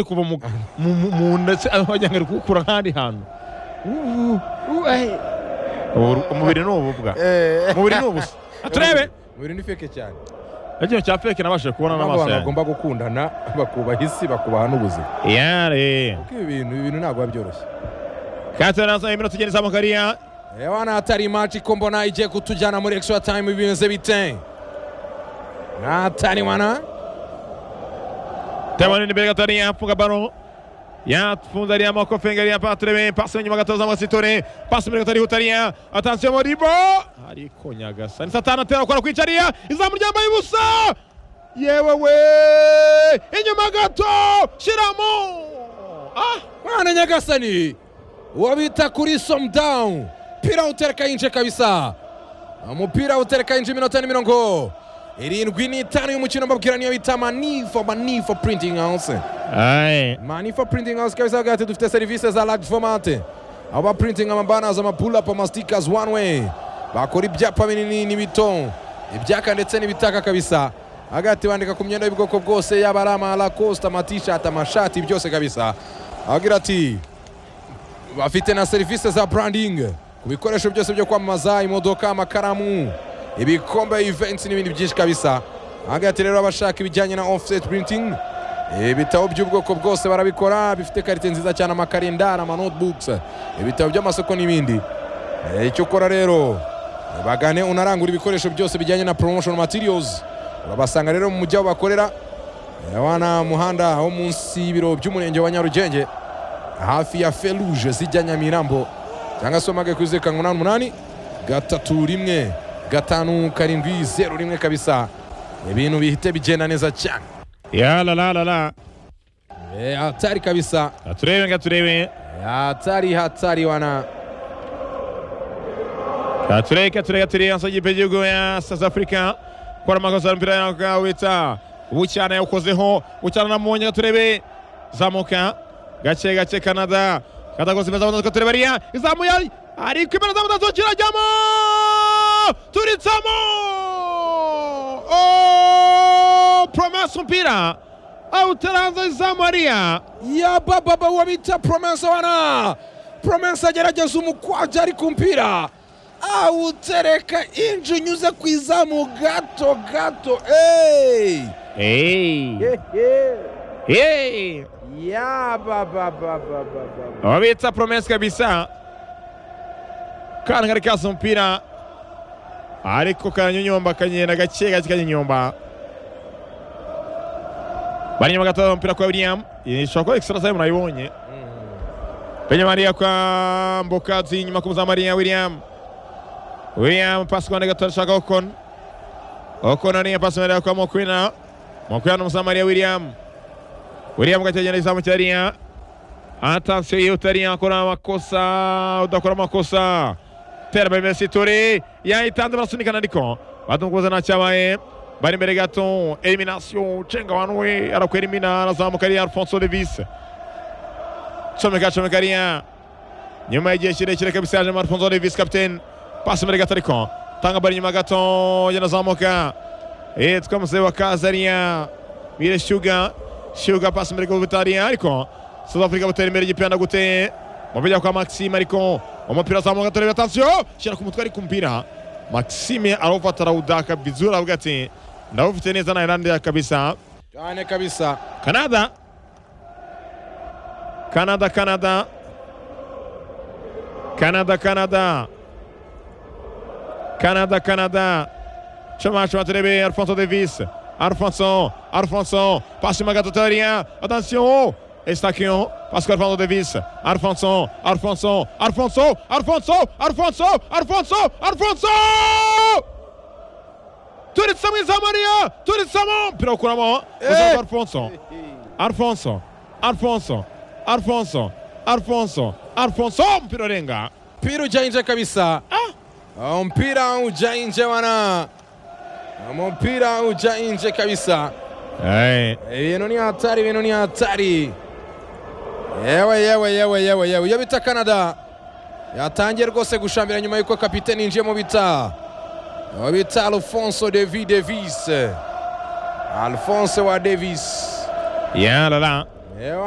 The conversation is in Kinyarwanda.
kuva mu mu- mu nda se aho wagira ngo ari kuwukura nk'ahandi hantu Ubu- umubiri ni ububwa umubiri ni ubusa turebe umubiri ni feke cyane ikintu cya feke nabashije kubona ntabwo n'amaso abantu yanjye bagomba gukundana bakubaha isi bakubaha n'ubuzima yare kuko ibi bintu ibi bintu ntabwo biba byoroshye katarasa iminota igenda izamuka hariya reba n'atari imaji ko mbona igiye kutujyana muri extra time bimeze bite n'atari wana Tebani imbere gato hariya apfunga baro yapfunze hariya amaboko fenga hariya patrebe pasi inyuma gato zamuka sitore pasi imbere gato hariya hutariya atansiyo moribo ariko nyagasa ni satani atera gukora kwica hariya izamu ryambaye ubusa yewe we inyuma gato shiramo ah mwana nyagasani uwo bita kuri somdown umupira utereka yinje kabisa umupira utereka yinje iminota ni mirongo irindwi n'itanu y'umukino mbabwira niyo bita manifo manifo printing house aye manifo printing house kabisa bagira ati dufite serivisi za large format aho baprinting amabanners amapulapu amastikers one way bakora ibyapa binini n'ibito ibyaka ndetse n'ibitaka kabisa bagira ati bandika ku myenda y'ubwoko bwose yaba ari amalacoste amatishati amashati byose kabisa bagira ati bafite na serivisi za branding ku bikoresho byose byo kwamamaza imodoka amakaramu ibikombe events n'ibindi byinshi kabisa hagati rero abashaka ibijyanye na offset printing ibitabo by'ubwoko bwose barabikora bifite karite nziza cyane amakarindari amanotebooks ibitabo by'amasoko n'ibindi Eh, icyo ukora rero bagane unarangura ibikoresho byose bijyanye na promotion materials urabasanga rero mu mujyi aho bakorera Eh, wana muhanda wo munsi y'ibiro by'umurenge wa nyarugenge hafi ya feruje zijya nyamirambo cyangwa se wamage kuri zeru karindwi umunani umunani gatatu rimwe gatanu karindwi zeru rimwe kabisa ibintu bihite bigenda neza cyane ya la la la la Eh, hatari kabisa turebe nga turebe Eh, hatari hatari wana tureka tureka turiya nsa y'igipe y'igihugu ya south africa kora amakosa y'umupira y'amaguru wita bucyana yawukozeho bucyana namubonye turebe zamuka gake gake canada katakoze imeza abanza tureba ariya izamuye ariko imbere zamuka kirajyamo turitsamo Oh, promesa umupira awutaranze izamu ariya ya bababa uwo bita promesa wana promesa agerageza umukwaje ari ku mpira awutereka inji unyuze ku izamu gato gato hey! Hey. Hey. ya babababababa wabitsa promesi kabisa kantu kari kasa umupira ariko karanyonyomba kagenda gake gake kanyonyomba bari inyuma gatoya umupira kwa william ishobora kuba extra time murayibonye Benya Maria kwa Mbokazi nyuma kumuza Maria William William pasi kwa Negator shaka Okon Okon aniya pasi Maria kwa Mokwina Mokwina kumuza Maria William William gachaje na isamu charia Atansiyo yutaria akora amakosa udakora amakosa Terbe Messi Touré yahitanze barasunikana ariko badunguza nta cyabaye bari imbere gato elimination cenga abantu we arakwelimina arazamuka ari Alfonso Davis comeka comeka ariya nyuma y'igihe kirekire kabisa yaje Alfonso Davis kapiteni pasi imbere gato ariko tanga bari inyuma gato yanazamuka yitwa Musewa Kazariya Mire Shuga Shuga pasi imbere gato butariya ariko South Africa butera imbere igipenda gute mubijya kwa Maxime ariko umupira azamuka turebe atansiyo shyira ku mutwe ariko umupira Maxime arofata arawudaka vizuri avuga ati ndawufite neza na Ireland kabisa cyane kabisa Canada. Canada, Canada. Canada, Canada. Canada, Canada. Chama, chama, Trebe, Alfonso Davis. Alfonso, Alfonso. Passe uma gatotaria. Attention. Estaquion. Passe com Alfonso Davis. Alfonso, Alfonso, Alfonso, Alfonso, Alfonso, Alfonso, Alfonso! Turitsamo Izamaria! Turitsamo! Procuramo. Eh! Alfonso. Alfonso, Alfonso, Alfonso, Alfonso, Alfonso, mpira urenga. mpira ujya inje kabisa Ah, mpira ujya inje wana umupira ujya inje kabisa ibintu ni hatari ibintu ni hatari yewe yewe yewe yewe yewe iyo bita canada yatangiye rwose gushambira nyuma y'uko kapiteni yinjiye mu bita uwo bita alfonso david davis alfonso wa davis Ya la la. Ewa